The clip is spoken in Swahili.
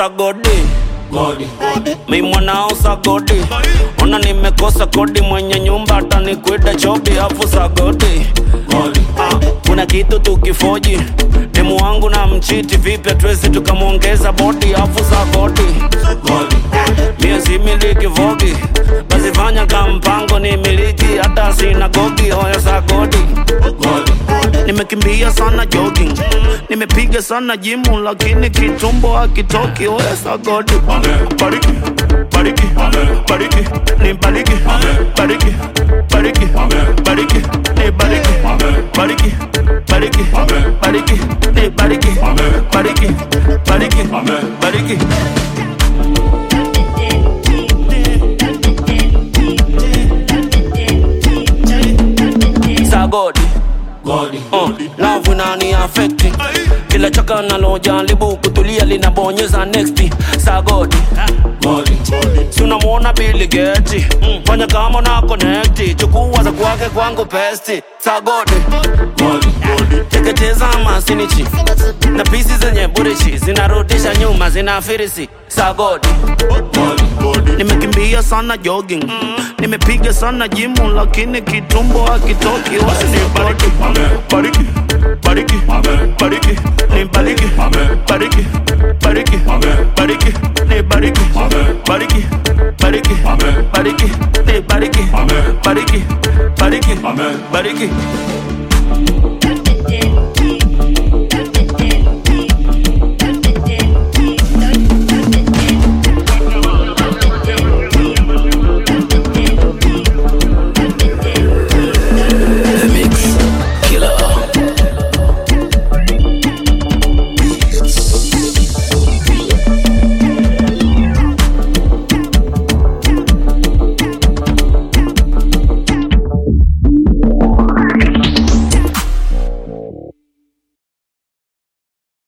sagodi Godi, mi mwanao sagodi ona nimekosa kodi mwenye nyumba atanikwida chobi afu sagodi godi, Ah, kuna kitu tukifoji demu wangu na mchiti vipi hatuwezi tukamwongeza bodi afu sagodi godi, mie similiki vogi basi fanya ka mpango ni miliki hata sinagogi hoya sagodi godi, nimekimbia sana jogging nimepiga sana jimu lakini kitumbo hakitoki hoya sagodi bariki bariki bariki ni bariki bariki bariki bariki ni bariki bariki bariki bariki ni bariki bariki bariki bariki sagodi godi, Uh, love inani affecti kila chaka nalojaribu kutulia linabonyeza next sagodi godi, si unamwona Bill Gates fanya kama na connect chukua za kwake kwangu pesti sagodi godi, teketeza masinichi na pisi zenye burishi zinarudisha nyuma zinafirisi sagodi godi, nimekimbia sana jogging nimepiga sana jimu lakini kitumbo hakitoki wasinibariki